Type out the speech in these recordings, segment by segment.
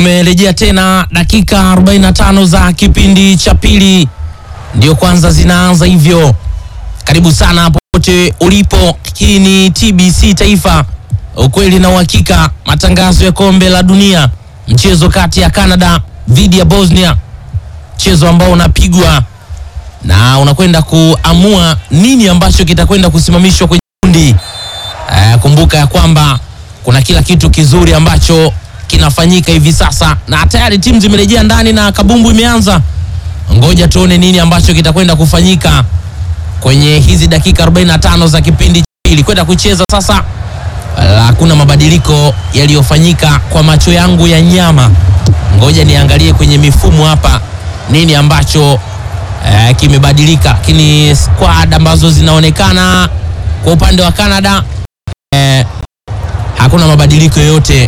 Tumerejea tena dakika 45 za kipindi cha pili, ndio kwanza zinaanza hivyo. Karibu sana popote ulipo, hii ni TBC Taifa, ukweli na uhakika, matangazo ya kombe la dunia, mchezo kati ya Canada dhidi ya Bosnia, mchezo ambao unapigwa na unakwenda kuamua nini ambacho kitakwenda kusimamishwa kwenye kundi. Eh, kumbuka ya kwamba kuna kila kitu kizuri ambacho kinafanyika hivi sasa na tayari timu zimerejea ndani na kabumbu imeanza. Ngoja tuone nini ambacho kitakwenda kufanyika kwenye hizi dakika 45 za kipindi cha pili kwenda kucheza sasa. Hakuna mabadiliko yaliyofanyika kwa macho yangu ya nyama. Ngoja niangalie kwenye mifumo hapa nini ambacho eh, kimebadilika, lakini squad ambazo zinaonekana kwa upande wa Canada eh, hakuna mabadiliko yoyote.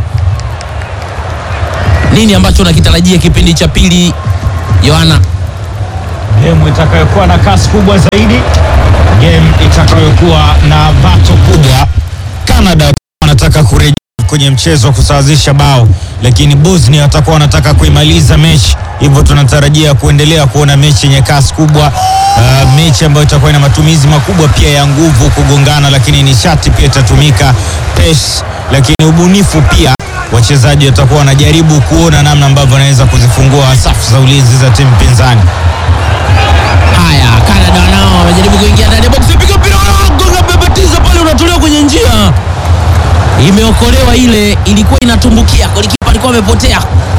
Nini ambacho unakitarajia kipindi cha pili, Yohana? Game itakayokuwa na kasi kubwa zaidi, game itakayokuwa na bato kubwa. Canada wanataka kurejea kwenye mchezo wa kusawazisha bao, lakini Bosnia watakuwa wanataka kuimaliza mechi, hivyo tunatarajia kuendelea kuona mechi yenye kasi kubwa. Uh, mechi ambayo itakuwa ina matumizi makubwa pia ya nguvu kugongana, lakini nishati pia itatumika, pace, lakini ubunifu pia wachezaji watakuwa wanajaribu kuona namna ambavyo wanaweza kuzifungua safu za ulinzi za timu pinzani. Haya, Canada nao wamejaribu kuingia ndani ya box, piga mpira gonga, bebetiza pale, unatolewa kwenye njia, imeokolewa ile, ilikuwa inatumbukia, golikipa alikuwa amepotea.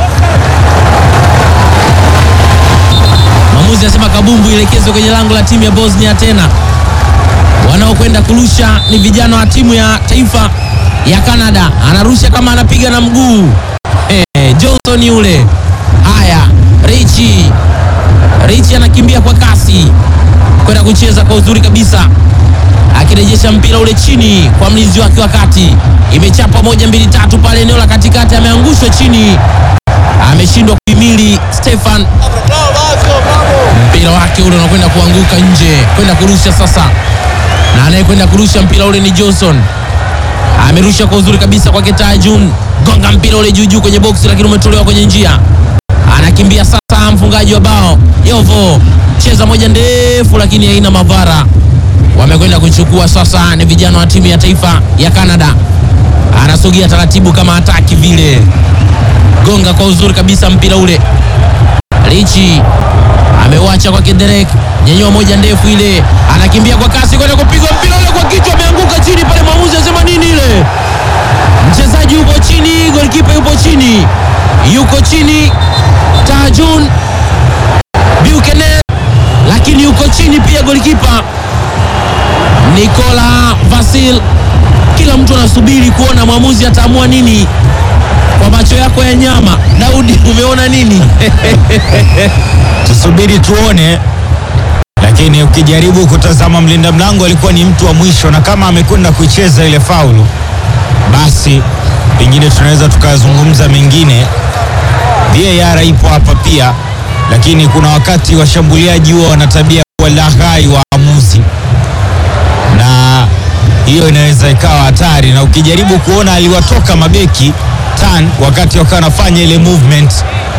Mwamuzi anasema kabumbu ielekezwe kwenye lango la timu ya Bosnia. Tena wanaokwenda kurusha ni vijana wa timu ya taifa ya Canada, anarusha kama anapiga na mguu eh, Johnson yule. Haya, Richi Richi anakimbia kwa kasi kwenda kucheza kwa uzuri kabisa, akirejesha mpira ule chini kwa mlinzi wake wa kati. Imechapa moja mbili tatu pale eneo la katikati, ameangushwa chini, ameshindwa kuhimili Stefan. Mpira wake ule unakwenda kuanguka nje, kwenda kurusha sasa, na anayekwenda kurusha mpira ule ni Johnson. Amerusha kwa uzuri kabisa kwake Tajun, gonga mpira ule juu juu kwenye boksi, lakini umetolewa kwenye njia. Anakimbia sasa mfungaji wa bao Yovo, cheza moja ndefu, lakini haina madhara. Wamekwenda kuchukua sasa, ni vijana wa timu ya taifa ya Canada. Anasogea taratibu kama hataki vile, gonga kwa uzuri kabisa mpira ule. Richi ameuacha kwake Derek, nyenyua moja ndefu ile, anakimbia kwa kasi kwenda kupigwa mpira ule kwa kichwa, ameanguka chini pale. Mwamuzi anasema nini ile? Mchezaji yupo chini, golikipa yupo chini, yuko chini Tajun Buchanan, lakini yuko chini pia golikipa Nikola Vasil. Kila mtu anasubiri kuona mwamuzi ataamua nini. Kwa macho yako ya nyama, Daudi, umeona nini? Tusubiri tuone, lakini ukijaribu kutazama mlinda mlango alikuwa ni mtu wa mwisho, na kama amekwenda kuicheza ile faulu, basi pengine tunaweza tukazungumza mengine. VAR ipo hapa pia, lakini kuna wakati washambuliaji huwa wana tabia kuwa laghai waamuzi, na hiyo inaweza ikawa hatari, na ukijaribu kuona aliwatoka mabeki tan wakati wakawa wanafanya ile movement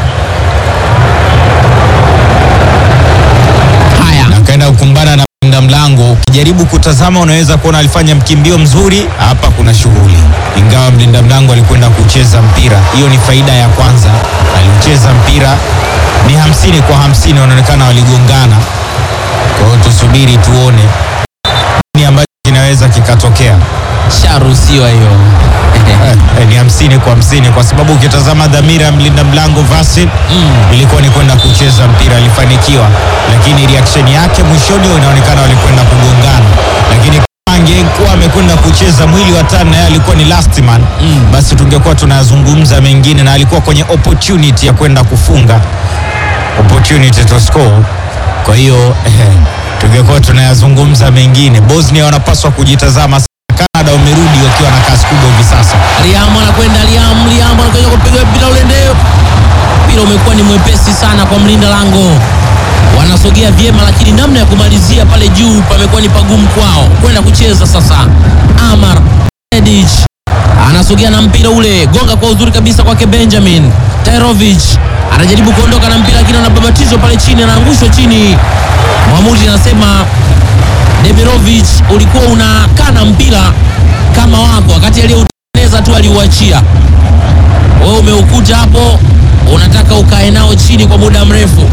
Haya, akaenda kukumbana na mlinda mlango. Ukijaribu kutazama, unaweza kuona alifanya mkimbio mzuri. Hapa kuna shughuli, ingawa mlinda mlango alikwenda kucheza mpira. Hiyo ni faida ya kwanza, alicheza mpira ni hamsini kwa hamsini, wanaonekana waligongana. Kwa hiyo tusubiri tuone nini ambacho kinaweza kikatokea. sharuhusiwa hiyo. Eh, ni hamsini kwa hamsini kwa sababu ukitazama dhamira ya mlinda mlango Vasil ilikuwa ni kwenda kucheza mpira, alifanikiwa, lakini reaction yake mwishoni inaonekana walikwenda kugongana, lakini kama angekuwa amekwenda kucheza mwili wa tano na yeye alikuwa ni last man basi tungekuwa tunazungumza mengine, na alikuwa kwenye opportunity ya kwenda kufunga, opportunity to score. Kwa hiyo eh, tungekuwa tunayazungumza mengine. Bosnia wanapaswa kujitazama sana. Canada wamerudi wakiwa na kasi kubwa hivi sasa. Liam anakwenda Liam, Liam anakwenda kupiga mpira ule ndefu. Mpira umekuwa ni mwepesi sana kwa mlinda lango, wanasogea vyema, lakini namna ya kumalizia pale juu pamekuwa ni pagumu kwao kwenda kucheza sasa. Amar Edic anasogea na mpira ule, gonga kwa uzuri kabisa kwake Benjamin Tairovic anajaribu kuondoka na mpira lakini anababatizwa pale chini, anaangushwa chini. Mwamuzi anasema Demirovic, ulikuwa unakaa na mpira kama wako, wakati aliyeutengeneza tu aliuachia wewe, umeukuta hapo, unataka ukae nao chini kwa muda mrefu.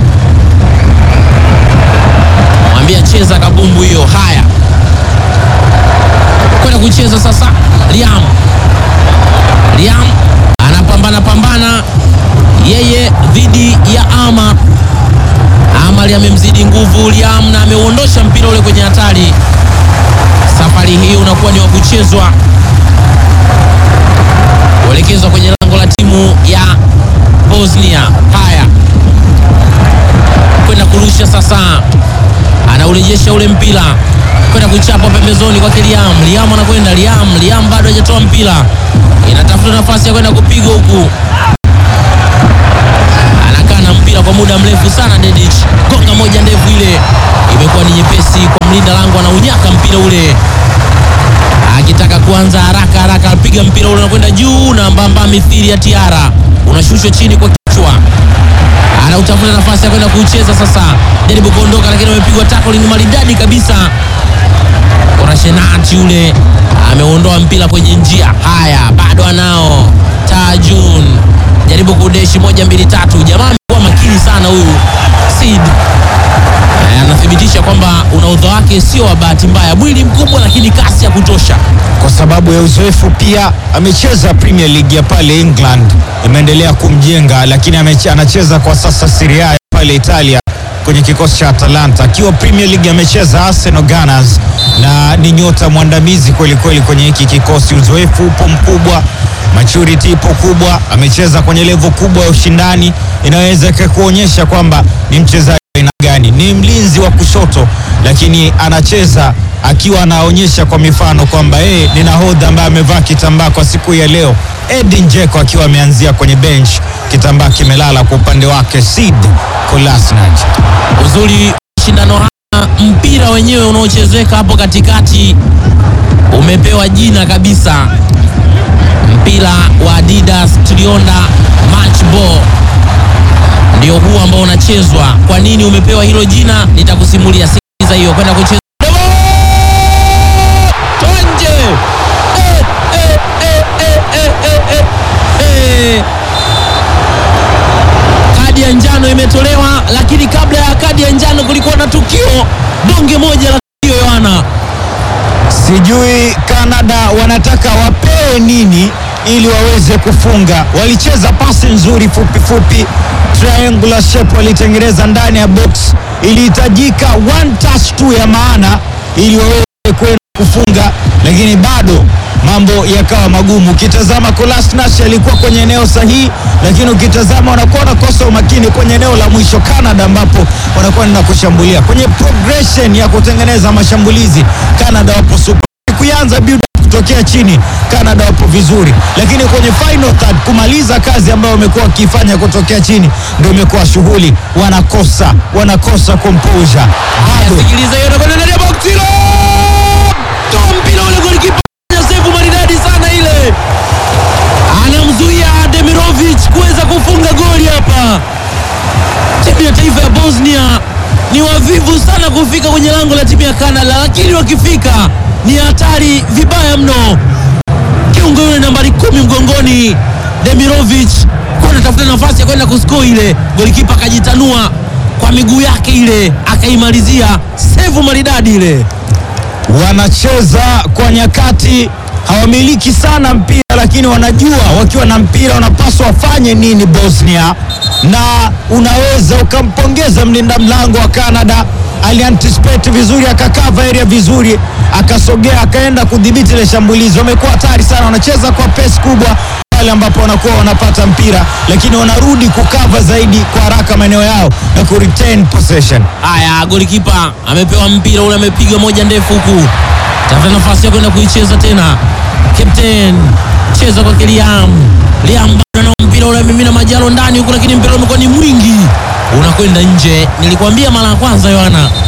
Mwambia cheza kabumbu hiyo. Haya, kwenda kucheza sasa. Liam Liam anapambana pambana yeye dhidi ya Ama. Amali amemzidi nguvu Liam na ameuondosha mpira ule kwenye hatari. Safari hii unakuwa ni wa kuchezwa kuelekezwa kwenye lango la timu ya Bosnia. Haya, kwenda kurusha sasa, anaurejesha ule mpira kwenda kuchapa pembezoni kwake Liam. Liam anakwenda Liam, Liam bado hajatoa mpira, inatafuta nafasi ya kwenda kupiga huku anakaa na mpira kwa muda mrefu sana. Dedic gonga moja ndefu, ile imekuwa ni nyepesi kwa mlinda lango, anaunyaka mpira ule akitaka kuanza haraka haraka, apiga mpira ule unakwenda juu na mbamba, mithili ya tiara, unashushwa chini kwa kichwa, anautafuta nafasi ya kwenda kucheza sasa, jaribu kuondoka, lakini amepigwa tackling maridadi kabisa. Korashenati ule ameondoa mpira kwenye njia. Haya, bado anao Tajun jaribu kudeshi moja mbili tatu. Jamaa amekuwa makini sana huyu Sid, anathibitisha kwamba unaudha wake sio wa bahati mbaya, mwili mkubwa lakini kasi ya kutosha. kwa sababu ya uzoefu pia. Amecheza Premier League ya pale England, imeendelea kumjenga, lakini ameche, anacheza kwa sasa Serie A ya pale Italia kwenye kikosi cha Atalanta. Akiwa Premier League amecheza Arsenal Gunners na ni nyota mwandamizi kweli kweli kwenye hiki kikosi. Uzoefu upo mkubwa, maturity ipo kubwa, amecheza kwenye level kubwa ya ushindani, inaweza kuonyesha kwamba ni mchezaji aina gani. Ni mlinzi wa kushoto, lakini anacheza akiwa anaonyesha kwa mifano kwamba yeye ni nahodha ambaye amevaa kitambaa kwa siku ya leo. Edin Dzeko akiwa ameanzia kwenye bench, kitambaa kimelala kwa upande wake. Sid Kolasinac Uzuri shindano haya, mpira wenyewe unaochezeka hapo katikati umepewa jina kabisa, mpira wa Adidas Trionda Match Ball ndio huu ambao unachezwa. Kwa nini umepewa hilo jina? Nitakusimulia. Sikiliza hiyo, kwenda kucheza Toa nje. Eh, eh, eh, eh, eh, eh, eh, eh. Kadi ya njano imetolewa, lakini kabla ya kadi ya njano kulikuwa na tukio bonge moja la tukio, Yohana. Sijui Canada wanataka wapewe nini ili waweze kufunga. Walicheza pasi nzuri fupi fupi, triangular shape walitengeneza ndani ya box. Ilihitajika one touch tu ya maana ili waweze kwenda kufunga, lakini bado mambo yakawa magumu. Ukitazama Kolasinac alikuwa kwenye eneo sahihi, lakini ukitazama wanakuwa wanakosa umakini kwenye eneo la mwisho Canada, ambapo wanakwenda kushambulia kwenye progression ya kutengeneza mashambulizi. Canada wapo super kuanza build up kutokea chini, Canada wapo vizuri, lakini kwenye final third kumaliza kazi ambayo wamekuwa wakifanya kutokea chini ndio imekuwa shughuli. Wanakosa wanakosa composure bado Sikiliza hiyo nakwenda ndani ya box hilo. Toa mpira ule golikipa save maridadi sana ile. Anamzuia Demirovic kuweza kufunga goli hapa. Timu ya taifa ya Bosnia ni wavivu sana kufika kwenye lango la timu ya Canada, lakini wakifika ni hatari vibaya mno. Kiungo yule nambari kumi mgongoni Demirovic kwa anatafuta nafasi ya kwenda kusko ile, golikipa akajitanua kwa miguu yake ile akaimalizia sevu maridadi ile. wanacheza kwa nyakati, hawamiliki sana mpira, lakini wanajua wakiwa na mpira wanapaswa wafanye nini Bosnia, na unaweza ukampongeza mlinda mlango wa Canada. Alianticipate vizuri, akakava area vizuri, akasogea, akaenda kudhibiti ile shambulizi. Wamekuwa hatari sana, wanacheza kwa pace kubwa pale ambapo wanakuwa wanapata mpira, lakini wanarudi kukava zaidi kwa haraka maeneo yao na ku retain possession. Haya, golikipa amepewa mpira ule, amepiga moja ndefu huku, tafuta nafasi ya kwenda kuicheza tena. Captain cheza kwa Liam. Liam bado na mpira ule, mimina majalo ndani huku, lakini mpira umekuwa ni mwingi, unakwenda nje. Nilikwambia mara ya kwanza, Yohana,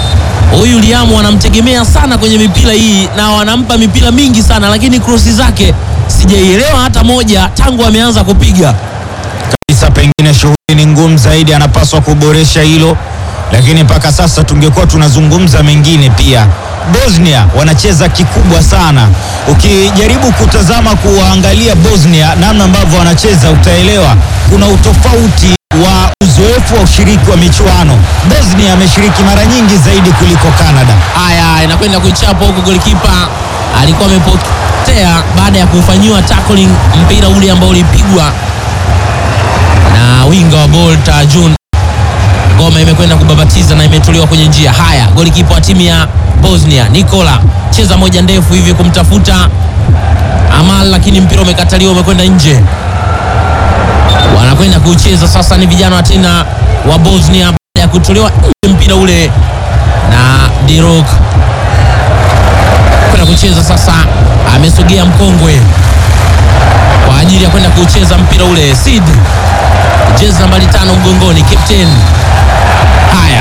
huyu Liamu wanamtegemea sana kwenye mipira hii na wanampa mipira mingi sana, lakini krosi zake sijaielewa hata moja tangu ameanza kupiga. kabisa, pengine shughuli ni ngumu zaidi, anapaswa kuboresha hilo, lakini mpaka sasa tungekuwa tunazungumza mengine pia. Bosnia wanacheza kikubwa sana. Ukijaribu kutazama kuwaangalia Bosnia namna ambavyo wanacheza, utaelewa kuna utofauti wa uzoefu wa ushiriki wa michuano. Bosnia ameshiriki mara nyingi zaidi kuliko Canada. Haya, inakwenda kuichapa huku, golikipa alikuwa amepotea baada ya kufanyiwa tackling mpira ule ambao ulipigwa na winga wa Bolta Jun. Ngoma imekwenda kubabatiza na imetolewa kwenye njia. Haya, golikipa wa timu ya Bosnia Nikola cheza moja ndefu hivi kumtafuta Amal, lakini mpira umekataliwa, umekwenda nje. Wanakwenda kucheza sasa, ni vijana wa tena wa Bosnia baada ya kutolewa nje mpira ule na Dirok kwenda kucheza sasa, amesogea mkongwe kwa ajili ya kwenda kucheza mpira ule. Sid jezi nambari tano mgongoni, captain. Haya,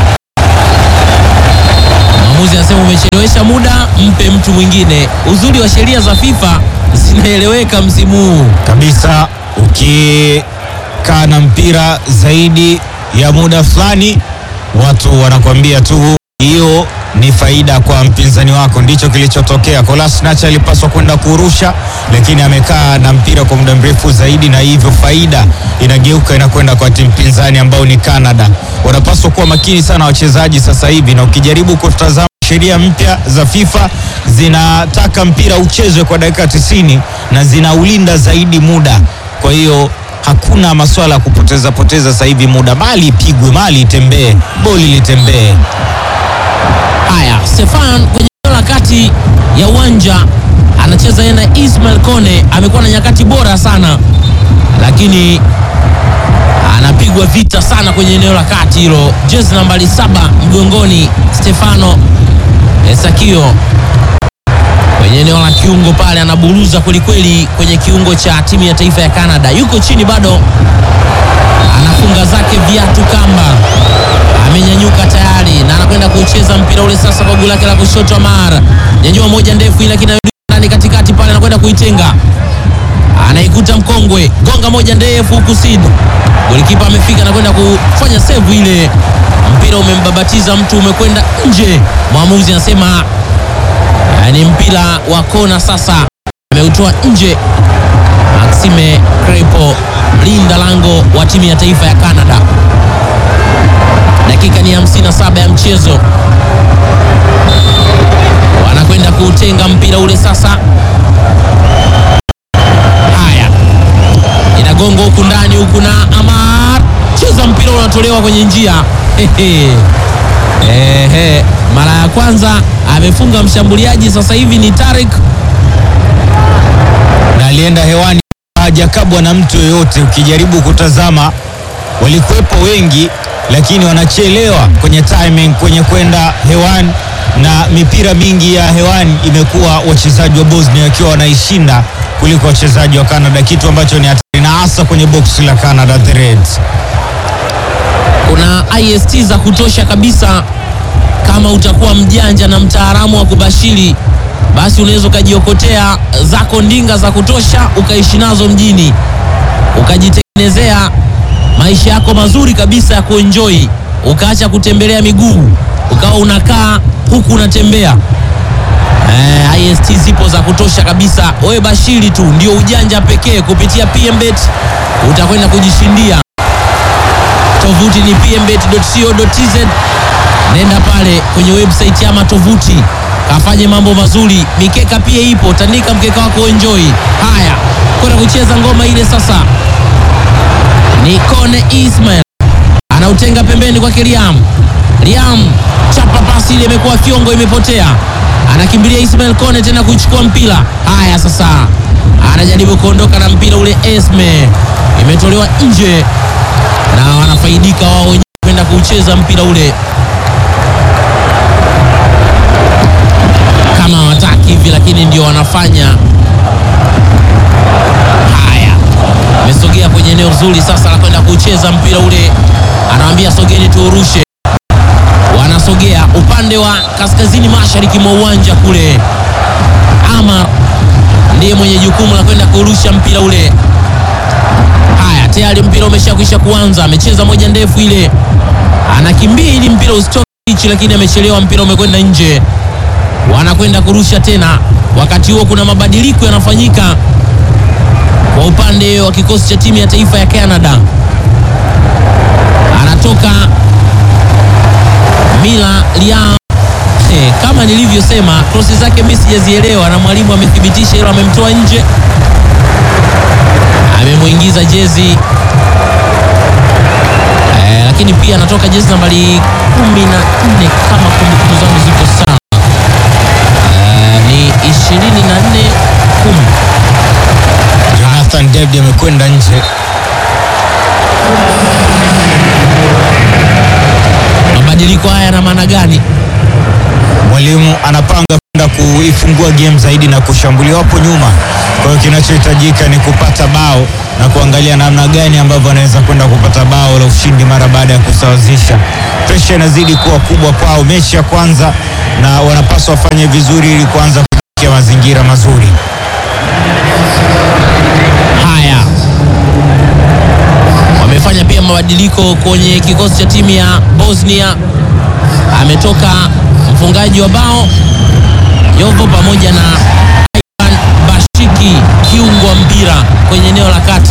mwamuzi anasema umechelewesha muda, mpe mtu mwingine. Uzuri wa sheria za FIFA zinaeleweka msimu huu. kabisa ukikaa na mpira zaidi ya muda fulani, watu wanakuambia tu hiyo ni faida kwa mpinzani wako. Ndicho kilichotokea. Kolasinac alipaswa kwenda kurusha, lakini amekaa na mpira kwa muda mrefu zaidi, na hivyo faida inageuka inakwenda kwa timu pinzani ambao ni Canada. Wanapaswa kuwa makini sana wachezaji sasa hivi, na ukijaribu kutazama sheria mpya za FIFA zinataka mpira uchezwe kwa dakika 90 na zinaulinda zaidi muda. Kwa hiyo hakuna masuala ya kupoteza poteza sasa hivi muda, mali ipigwe, mali itembee, boli litembee. Haya, Stefan kwenye eneo la kati ya uwanja anacheza yeye na Ismail Kone, amekuwa na nyakati bora sana, lakini anapigwa vita sana kwenye eneo la kati hilo. Jezi nambari saba mgongoni, Stefano Esakio kwenye eneo la kiungo pale, anaburuza kwelikweli kwenye kiungo cha timu ya taifa ya Canada. Yuko chini bado, anafunga zake viatu kamba amenyanyuka tayari na anakwenda kucheza mpira ule sasa kwa guu lake la kushoto. Amar nyanyua moja ndefu, ile lakini ndani katikati pale anakwenda kuitenga, anaikuta mkongwe, gonga moja ndefu huku Sid golikipa amefika, anakwenda kufanya save ile, mpira umembabatiza mtu, umekwenda nje. Mwamuzi anasema eh, ni mpira wa kona, sasa ameutoa nje. Maxime Crepo mlinda lango wa timu ya taifa ya Canada. Dakika ni 57 ya mchezo, wanakwenda kuutenga mpira ule sasa. Haya, inagonga huku ndani huku na Amar, cheza mpira unatolewa kwenye njia. Ehe. Ehe, mara ya kwanza amefunga mshambuliaji, sasa hivi ni Tarik na alienda hewani, hajakabwa na mtu yoyote. Ukijaribu kutazama, walikuwepo wengi, lakini wanachelewa kwenye timing, kwenye kwenda hewani, na mipira mingi ya hewani imekuwa wachezaji wa Bosnia wakiwa wanaishinda kuliko wachezaji wa Canada, kitu ambacho ni hatari, na hasa kwenye boksi la Canada the Reds. kuna ist za kutosha kabisa. Kama utakuwa mjanja na mtaalamu wa kubashiri, basi unaweza ukajiokotea zako ndinga za kutosha ukaishi nazo mjini, ukajitengenezea maisha yako mazuri kabisa ya kuenjoy, ukaacha kutembelea miguu, ukawa unakaa huku unatembea. Eh, ist zipo za kutosha kabisa. Wewe bashiri tu ndio ujanja pekee. Kupitia PMBet utakwenda kujishindia tovuti ni pmbet.co.tz. Nenda pale kwenye website ama tovuti, kafanye mambo mazuri. Mikeka pia ipo, tandika mkeka wako enjoy. Haya, kwenda kucheza ngoma ile sasa. Ni Kone Ismail anautenga pembeni kwake Liam. Liam chapa pasi ile, imekuwa fiongo, imepotea. Anakimbilia Ismail Kone tena kuchukua mpira. Haya sasa, anajaribu kuondoka na mpira ule, Esme imetolewa nje na wanafaidika wao wenyewe kwenda kucheza mpira ule kama hawataki hivi, lakini ndio wanafanya. Haya, amesogea kwenye eneo zuri sasa la kwenda kucheza mpira ule, anawambia sogeni tuurushe, wanasogea wanasogea upande wa kaskazini mashariki mwa uwanja kule. Amar ndiye mwenye jukumu la kwenda kurusha mpira ule. Haya, tayari mpira umeshakwisha kuanza. Amecheza moja ndefu ile, anakimbia ili mpira usitoke hichi, lakini amechelewa, mpira umekwenda nje. Wanakwenda kurusha tena. Wakati huo kuna mabadiliko yanafanyika kwa upande wa kikosi cha timu ya taifa ya Canada. Anatoka Mila Liam. Eh, kama nilivyosema krosi zake mimi sijazielewa, na mwalimu amethibitisha hilo, amemtoa nje, amemwingiza jezi eh, lakini pia anatoka jezi nambari kumi na nne kama kumbukumbu zangu ziko sawa, eh, ni ishirini na nne kumi Jonathan David amekwenda nje. Mabadiliko haya yana maana gani? Mwalimu anapanga kwenda kuifungua game zaidi na kushambulia wapo nyuma. Kwa hiyo kinachohitajika ni kupata bao na kuangalia namna gani ambavyo anaweza kwenda kupata bao la ushindi mara baada ya kusawazisha. Presha inazidi kuwa kubwa kwao mechi ya kwanza, na wanapaswa wafanye vizuri ili kuanza kufikia mazingira mazuri. Haya, wamefanya pia mabadiliko kwenye kikosi cha timu ya Bosnia. Ametoka mfungaji wa bao Jovo pamoja na Ivan Bashiki, kiungo wa mpira kwenye eneo la kati,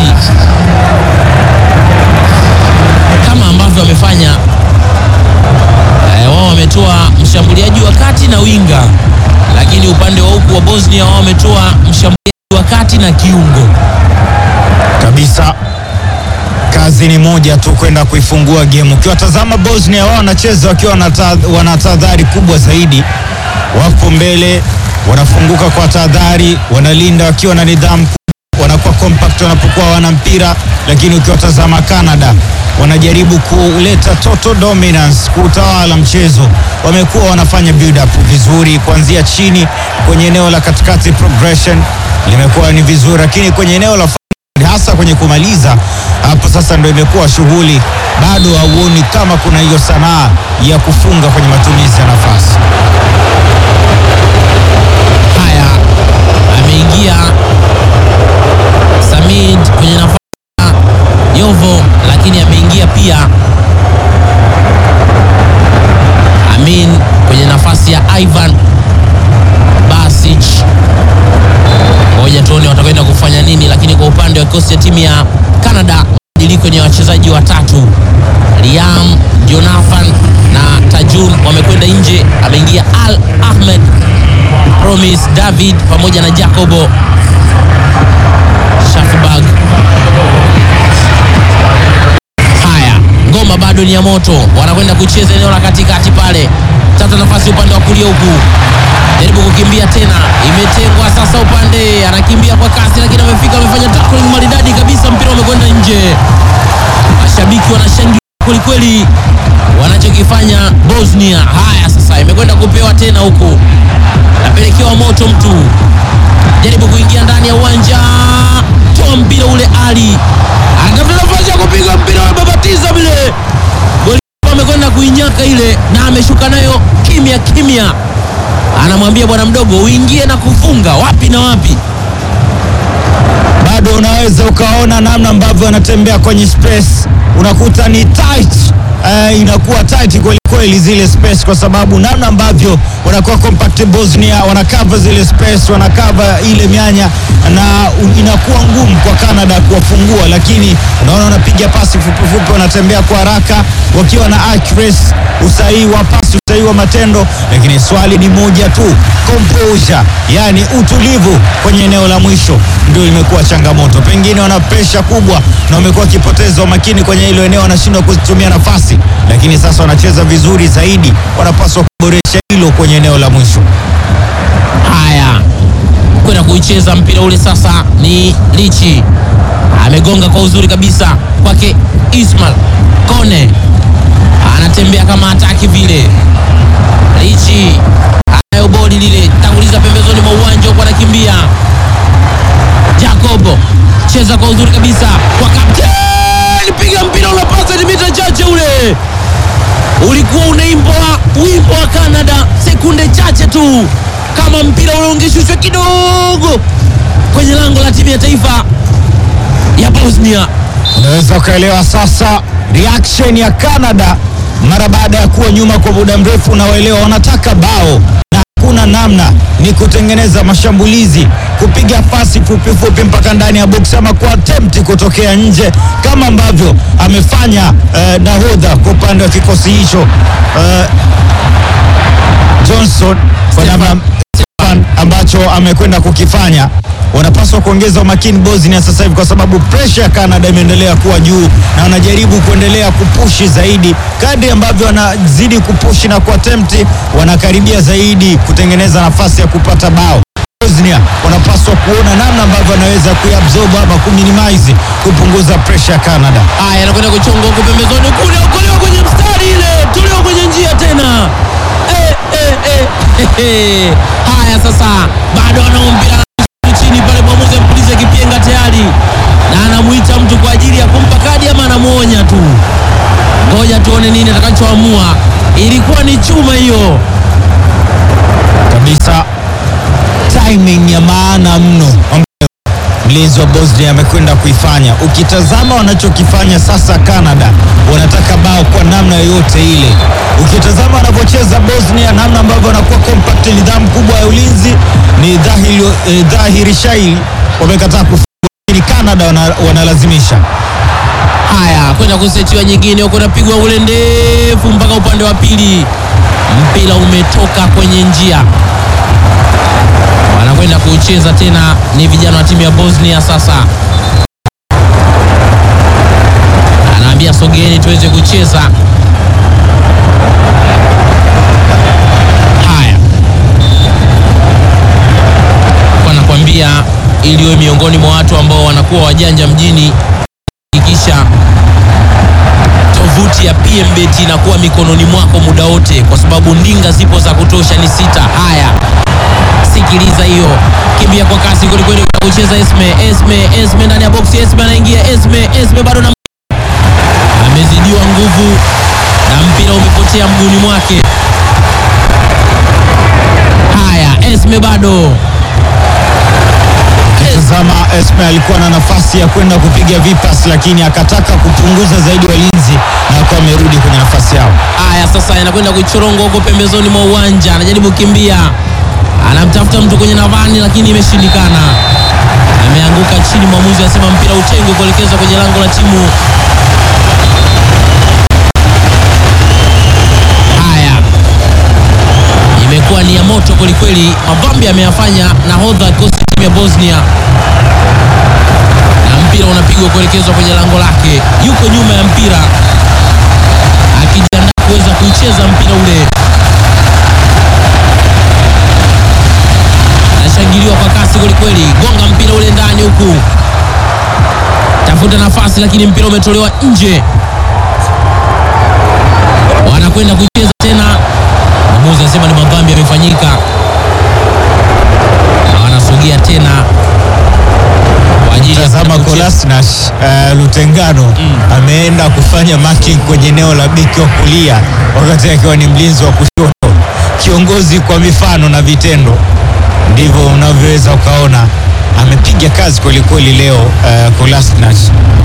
kama ambavyo wamefanya eh, wao wametoa mshambuliaji wa kati na winga, lakini upande wa huku wa Bosnia wao wametoa mshambuliaji wa kati na kiungo. kabisa. Kazi ni moja tu, kwenda kuifungua game. Ukiwatazama Bosnia, wao wanacheza wakiwa wanata- wana tahadhari kubwa zaidi, wapo mbele, wanafunguka kwa tahadhari, wanalinda wakiwa na nidhamu kubwa, wanakuwa compact wanapokuwa wana mpira. Lakini ukiwatazama Canada, wanajaribu kuleta total dominance, kuutawala mchezo. Wamekuwa wanafanya build up vizuri kuanzia chini kwenye eneo la katikati, progression limekuwa ni vizuri, lakini kwenye eneo la hasa kwenye kumaliza hapo sasa ndo imekuwa shughuli. Bado hauoni kama kuna hiyo sanaa ya kufunga kwenye matumizi ya nafasi. Haya, ameingia Samid kwenye nafasi ya Yovo, lakini ameingia pia Amin kwenye nafasi ya Ivan Basic. Ngoja tuone watakwenda kufanya nini, lakini kwa upande wa kikosi cha timu ya Canada mabadiliko ni ya wachezaji watatu, Liam Jonathan na Tajun wamekwenda nje. Ameingia Al Ahmed Promise David pamoja na Jacobo Shafibag. Haya, ngoma bado ni ya moto, wanakwenda kucheza eneo la katikati pale, tata nafasi upande wa kulia huku, jaribu kukimbia tena, imetengwa sasa upande, anakimbia kwa kasi, lakini amefika, amefanya tackling maridadi kabisa, mpira umekwenda nje. Mashabiki wanashangilia kwelikweli wanachokifanya Bosnia. Haya sasa, imekwenda kupewa tena huku, napelekewa moto mtu, jaribu kuingia ndani ya uwanja, toa mpira ule, Ali anatafuta nafasi ya kupiga mpira, wamebabatiza vile, goli amekwenda kuinyaka ile, na ameshuka nayo kimya kimya, anamwambia bwana mdogo, uingie na kufunga wapi na wapi. Bado unaweza ukaona namna ambavyo anatembea kwenye space, unakuta ni tight. Uh, inakuwa tight kweli kweli zile space, kwa sababu namna ambavyo wanakuwa compact Bosnia, wanakava zile space, wanakava ile mianya na u- inakuwa ngumu kwa Canada kuwafungua, lakini unaona wanapiga pasi fupi fupi, wanatembea kwa haraka wakiwa na accuracy, usahihi wa pasi, usahihi wa matendo, lakini swali ni moja tu, composure, yani utulivu kwenye eneo la mwisho ndio imekuwa changamoto. Pengine wana presha kubwa na wamekuwa wakipoteza umakini kwenye hilo eneo, wanashindwa kuzitumia nafasi, lakini sasa wanacheza vizuri zaidi, wanapaswa kuboresha hilo kwenye eneo la mwisho. Haya, kwenda kuicheza mpira ule sasa ni Lichi, amegonga kwa uzuri kabisa kwake Ismail Kone, anatembea kama hataki vile. Lichi anayo bodi lile, tanguliza pembezoni mwa uwanja huko, anakimbia Jacobo, cheza kwa uzuri kabisa kwa kapteni, piga mpira unapasa ni mita chache ule ulikuwa unaimbwa wimbo wa Canada sekunde chache tu, kama mpira ule ungeshushwa kidogo kwenye lango la timu ya taifa ya Bosnia. Unaweza ukaelewa sasa reaction ya Canada mara baada ya kuwa nyuma kwa muda mrefu. Unawaelewa, wanataka bao na hakuna namna, ni kutengeneza mashambulizi, kupiga pasi fupi fupi mpaka ndani ya box ama kwa attempt kutokea nje, kama ambavyo amefanya eh, nahodha kwa upande wa kikosi hicho eh, Johnson kwa namna Stefan ambacho amekwenda kukifanya. Wanapaswa kuongeza umakini Bosnia sasa hivi, kwa sababu presha ya Canada imeendelea kuwa juu na wanajaribu kuendelea kupushi zaidi. Kadri ambavyo wanazidi kupushi na kuattempt, wanakaribia zaidi kutengeneza nafasi ya kupata bao. Bosnia wanapaswa kuona namna ambavyo wanaweza kuiabsorb ama kuminimize, kupunguza presha ya Canada. Haya, anakwenda kuchonga huko pembezoni kule, okolewa kwenye mstari ile, tolewa kwenye njia tena. Eh, eh, eh, eh, eh. Haya sasa, bado anao mpira chini pale, mwamuzi ampulize kipenga tayari, na anamuita mtu kwa ajili ya kumpa kadi ama anamuonya tu. Ngoja tuone nini atakachoamua. Ilikuwa ni chuma hiyo. kabisa timing ya maana mno ambayo mlinzi wa Bosnia amekwenda kuifanya. Ukitazama wanachokifanya sasa, Canada wanataka bao kwa namna yoyote ile. Ukitazama wanavyocheza Bosnia, namna ambavyo wanakuwa compact, nidhamu kubwa ya ulinzi, ni dhahiri, eh, dhahiri shairi wamekataa kufunga, lakini Canada wana, wanalazimisha Haya, kwenda kusetiwa nyingine huko, napigwa ule ndefu mpaka upande wa pili, mpira umetoka kwenye njia, wanakwenda kucheza tena. Ni vijana wa timu ya Bosnia sasa, anaambia sogeni tuweze kucheza. Haya, kwa nakwambia, ili uwe miongoni mwa watu ambao wanakuwa wajanja mjini hakikisha tovuti ya PMBet inakuwa mikononi mwako muda wote, kwa sababu ndinga zipo za kutosha, ni sita. Haya, sikiliza hiyo, kimbia kwa kasi kwelikweli, kucheza Esme, Esme, Esme ndani ya boksi, Esme anaingia, Esme, Esme bado na amezidiwa nguvu na mpira umepotea mguuni mwake. Haya, Esme bado Tazama, Esme alikuwa na nafasi ya kwenda kupiga vipas, lakini akataka kupunguza zaidi walinzi na akawa amerudi kwenye nafasi yao. Haya sasa, anakwenda kuchoronga huko pembezoni mwa uwanja, anajaribu kukimbia, anamtafuta mtu kwenye navani, lakini imeshindikana, ameanguka chini. Mwamuzi anasema mpira utengwe kuelekezwa kwenye lango la timu. Haya, imekuwa ni ya moto kwelikweli, mavambi ameyafanya nahodha kikosi cha timu ya Bosnia, na mpira unapigwa kuelekezwa kwenye lango lake, yuko nyuma ya mpira akijiandaa kuweza kucheza mpira ule. Anashangiliwa kwa kasi kwelikweli, gonga mpira ule ndani huku, tafuta nafasi, lakini mpira umetolewa nje. Wanakwenda kucheza tena, mwamuzi anasema ni madhambi yamefanyika, na wanasogea tena kwa ajili ya Tazama kwenda kucheza. Kolasinac uh, Lutengano ameenda kufanya marking kwenye eneo la beki wa kulia wakati akiwa ni mlinzi wa kushoto. Kiongozi kwa mifano na vitendo, ndivyo unavyoweza ukaona amepiga kazi kwelikweli leo uh, Kolasinac.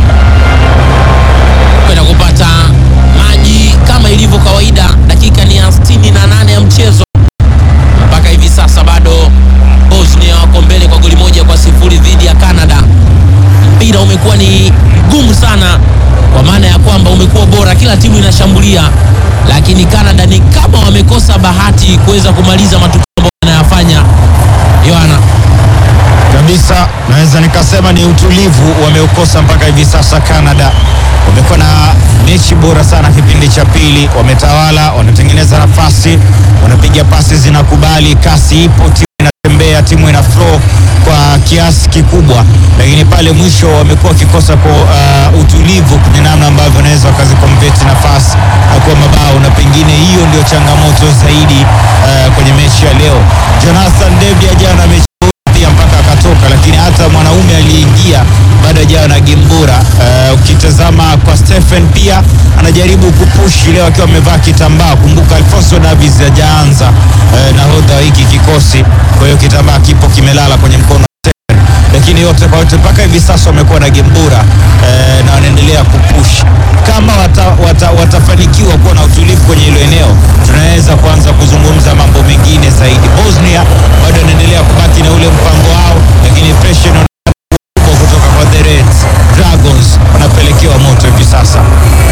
kwenda kupata maji kama ilivyo kawaida. Dakika ni ya 68 ya mchezo mpaka hivi sasa, bado Bosnia wako mbele kwa goli moja kwa sifuri dhidi ya Canada. Mpira umekuwa ni gumu sana, kwa maana ya kwamba umekuwa bora, kila timu inashambulia, lakini Canada ni kama wamekosa bahati kuweza kumaliza matukio ambayo wanayafanya. Yohana, kabisa naweza nikasema ni utulivu wameukosa mpaka hivi sasa. Canada wamekuwa na mechi bora sana kipindi cha pili, wametawala, wanatengeneza nafasi, wanapiga pasi zinakubali, kasi ipo, timu inatembea, timu ina flow kwa kiasi kikubwa, lakini pale mwisho wamekuwa wakikosa kwa uh, utulivu kwenye namna ambavyo wanaweza wakazikonveti nafasi na kuwa mabao, na pengine hiyo ndio changamoto zaidi uh, kwenye mechi ya leo. Jonathan David jana mechi pia aliingia mpaka akatoka, lakini hata mwanaume aliyeingia bado hajawa na game bora. Eh, ukitazama kwa Stephen pia anajaribu kupushi leo akiwa amevaa kitambaa. Kumbuka Alfonso Davies hajaanza eh, nahodha wa hiki kikosi, kwa hiyo kitambaa kipo kimelala kwenye mkono lakini yote kwa yote mpaka hivi sasa wamekuwa na game bora eh, na wanaendelea kupush. Kama wata, wata, watafanikiwa kuwa na utulivu kwenye hilo eneo, tunaweza kuanza kuzungumza mambo mengine zaidi. Bosnia bado wanaendelea kubaki na ule mpango wao, lakini pressure inaonekana kubwa kutoka kwa the Reds. Dragons wanapelekewa moto hivi sasa.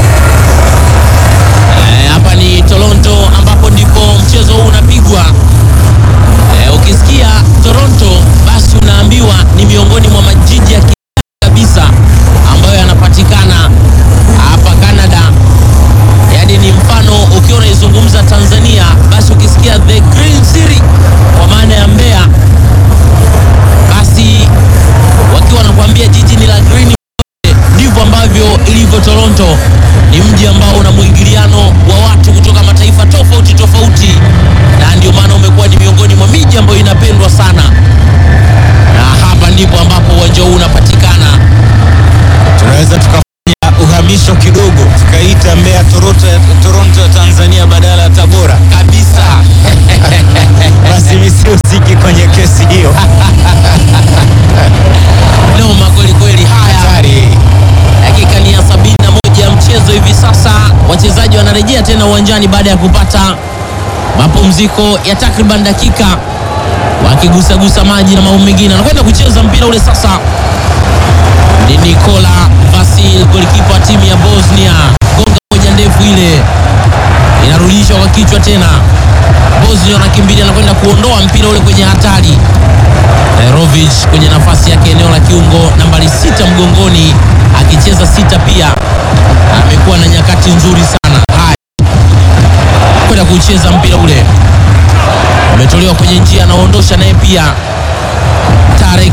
Eh, hapa ni Toronto ambapo ndipo mchezo huu unapigwa. Eh, ukisikia Toronto basi unaambiwa ni miongoni mwa majiji ya kisasa kabisa ambayo yanapatikana hapa Canada. Yaani ni mfano ukiwa unaizungumza Tanzania, basi ukisikia the Green City kwa maana ya Mbeya, basi wakiwa wanakuambia jiji ni la green ndivyo ambavyo ilivyo Toronto. Ni mji ambao una mwingiliano wa watu kutoka mataifa tofauti tofauti, na ndio maana umekuwa ni miongoni mwa miji ambayo inapendwa sana, na hapa ndipo ambapo uwanja huu unapatikana. tunaweza tukafanya uhamisho kidogo tukaita Mbeya Toronto, Toronto ya Tanzania badala ya Tabora. Kabisa Basi mimi sihusiki kwenye kesi hiyo. noma kweli kweli. Haya, Hatari. dakika ni ya sabini na moja ya mchezo hivi sasa. Wachezaji wanarejea tena uwanjani baada ya kupata mapumziko ya takriban dakika, wakigusagusa maji na mambo mengine. Anakwenda kucheza mpira ule sasa ni Nikola Vasil, golikipa wa timu ya Bosnia. Gonga moja ndefu ile inarudishwa kwa kichwa tena. Bosnia wanakimbilia, anakwenda kuondoa mpira ule kwenye hatari. Nairovic kwenye nafasi yake eneo la kiungo nambari sita mgongoni, akicheza sita pia, amekuwa na nyakati nzuri sana. Haya, kwenda kucheza mpira ule, umetolewa kwenye njia, anaondosha naye pia Tarek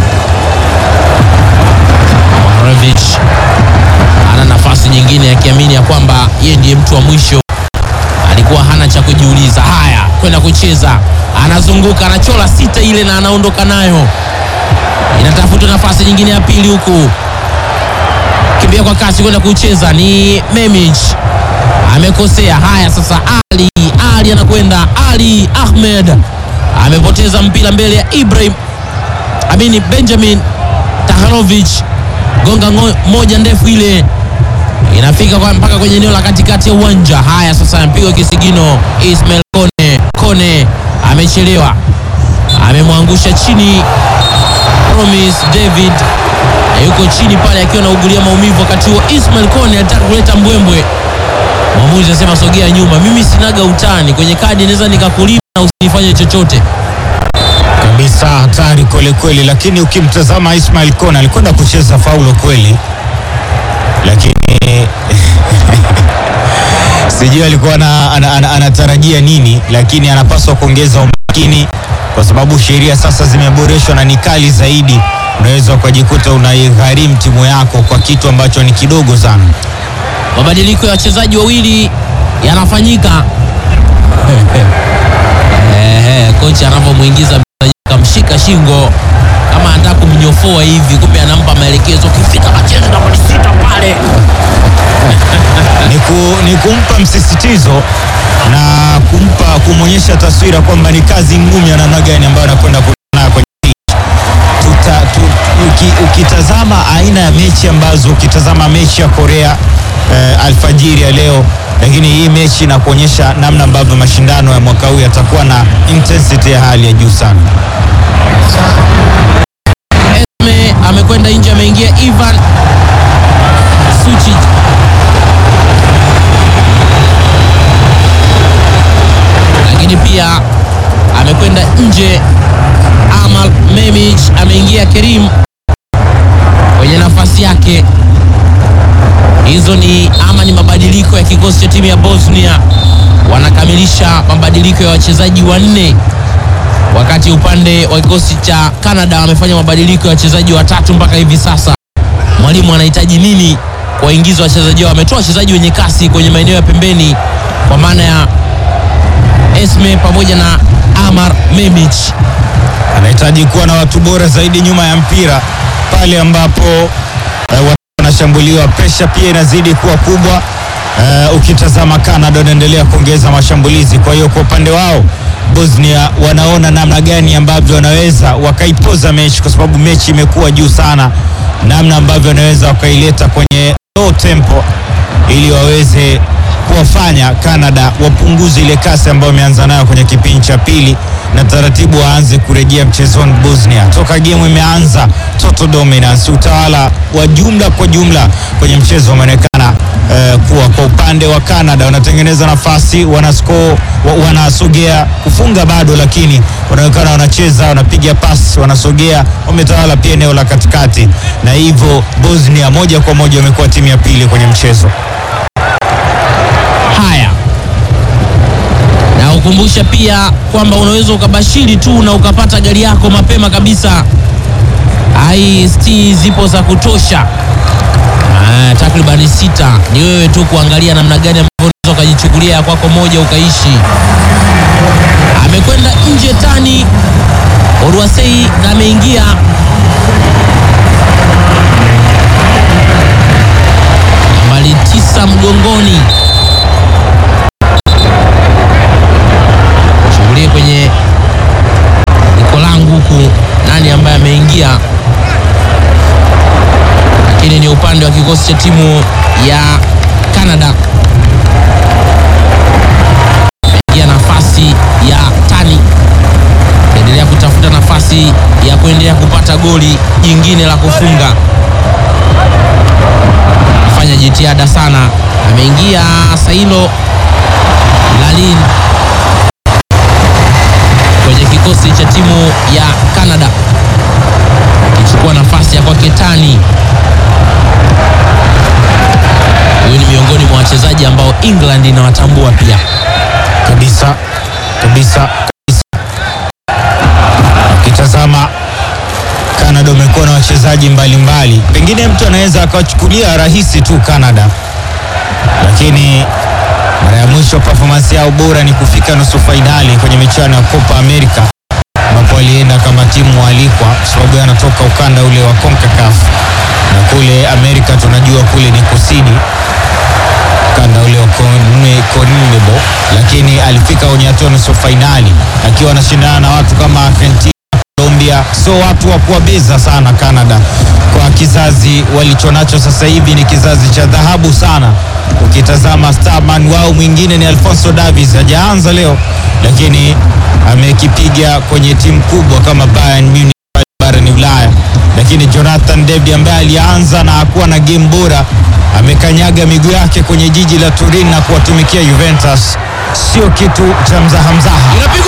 Nairovic ana nafasi nyingine, akiamini ya kwamba yeye ndiye mtu wa mwisho alikuwa hana cha kujiuliza. Haya, kwenda kucheza, anazunguka, anachola sita ile na anaondoka nayo. Inatafuta nafasi nyingine ya pili, huku kimbia kwa kasi kwenda kucheza, ni Memich amekosea. Haya, sasa Ali Ali anakwenda, Ali Ahmed amepoteza mpira mbele ya Ibrahim Amini Benjamin Taharovic, gonga ngo- moja ndefu ile inafika kwa mpaka kwenye eneo la katikati ya uwanja. Haya sasa, mpigwa kisigino Ismail Kone. Kone amechelewa, amemwangusha chini Promise David, na yuko chini pale akiwa anaugulia maumivu. Wakati huo Ismail Kone alitaka kuleta mbwembwe, mwamuzi anasema sogea nyuma. Mimi sinaga utani kwenye kadi, naweza nikakulima na usinifanye chochote. kabisa hatari kweli kweli, lakini ukimtazama Ismail Kone alikwenda kucheza faulo kweli, lakini sijui alikuwa ana- ana- ana- anatarajia nini, lakini anapaswa kuongeza umakini kwa sababu sheria sasa zimeboreshwa na ni kali zaidi. Unaweza ukajikuta unaigharimu timu yako kwa kitu ambacho ni kidogo sana. Mabadiliko ya wachezaji wawili yanafanyika. Ehe, kocha anavyomwingiza mchezaji kamshika shingo kama anataka kumnyofoa hivi, kumbe anampa maelekezo, ukifika kacheze nambari sita pale. ni, ku, ni kumpa msisitizo na kumpa kumwonyesha taswira kwamba ni kazi ngumu ya namna gani ambayo anakwenda kukutana kwenye pitch. Tuta, tu, uki, ukitazama aina ya mechi ambazo ukitazama mechi ya Korea eh, alfajiri ya leo, lakini hii mechi inakuonyesha namna ambavyo mashindano ya mwaka huu yatakuwa na intensity ya hali ya juu sana. Esme amekwenda nje, ameingia Ivan Suchic. Lakini pia amekwenda nje Amal Memich, ameingia Kerim kwenye nafasi yake. Hizo ni ama ni mabadiliko ya kikosi cha timu ya Bosnia, wanakamilisha mabadiliko ya wachezaji wanne wakati upande wa kikosi cha Canada wamefanya mabadiliko ya wachezaji watatu mpaka hivi sasa. Mwalimu anahitaji nini kuwaingiza wachezaji wao? Ametoa wachezaji wenye kasi kwenye maeneo ya pembeni, kwa maana ya Esme pamoja na Amar Memich. anahitaji kuwa na watu bora zaidi nyuma ya mpira pale ambapo eh, watu wanashambuliwa, presha pia inazidi kuwa kubwa. Eh, ukitazama Canada wanaendelea kuongeza mashambulizi, kwa hiyo kwa upande wao Bosnia wanaona namna gani ambavyo wanaweza wakaipoza mechi, kwa sababu mechi imekuwa juu sana, namna ambavyo wanaweza wakaileta kwenye low tempo ili waweze kuwafanya Canada wapunguze ile kasi ambayo wameanza nayo kwenye kipindi cha pili na taratibu waanze kurejea mchezoni Bosnia. Toka game imeanza, total dominance, utawala wa jumla kwa jumla kwenye mchezo umeonekana eh, kuwa kwa upande wa Canada wanatengeneza nafasi, wanascore, wa- wanasogea kufunga bado, lakini wanaonekana wanacheza, wanapiga pasi, wanasogea, wametawala pia eneo la katikati, na hivyo Bosnia moja kwa moja wamekuwa timu ya pili kwenye mchezo. Haya, na ukumbusha pia kwamba unaweza ukabashiri tu na ukapata gari yako mapema kabisa. IST zipo za kutosha, Ah, takribani sita. Ni wewe tu kuangalia namna gani ambavyo unaweza ukajichukulia ya kwako moja ukaishi. Amekwenda nje tani Oruasei na ameingia nambari tisa mgongoni chungulie kwenye iko langu huku nani ambaye ameingia, lakini ni upande wa kikosi cha timu ya Canada. Ameingia nafasi ya tani, endelea kutafuta nafasi ya kuendelea kupata goli jingine la kufunga. Fanya jitihada sana, ameingia Sailo Lalin kwenye kikosi cha timu ya Canada akichukua nafasi ya kwake Tani. Huyu ni miongoni mwa wachezaji ambao England inawatambua pia. kabisa kabisa kabisa. Ukitazama Canada umekuwa na wachezaji mbalimbali, pengine mtu anaweza akawachukulia rahisi tu Canada, lakini mara ya mwisho performance yao bora ni kufika nusu fainali kwenye michuano ya Copa America ambapo walienda kama timu waalikwa, kwa sababu anatoka ukanda ule wa CONCACAF na kule Amerika tunajua kule ni kusini ukanda ule wa Con- CONMEBOL, lakini alifika kwenye hatua nusu fainali akiwa anashindana na watu kama Argentina, Colombia, so watu wa kuwabeza sana Canada. Kwa kizazi walichonacho sasa hivi ni kizazi cha dhahabu sana. Ukitazama starman wao mwingine ni Alfonso Davies, hajaanza leo, lakini amekipiga kwenye timu kubwa kama Bayern Munich barani Ulaya, lakini Jonathan David ambaye alianza na hakuwa na game bora amekanyaga miguu yake kwenye jiji la Turin na kuwatumikia Juventus, sio kitu cha mzaha mzaha. Inapigwa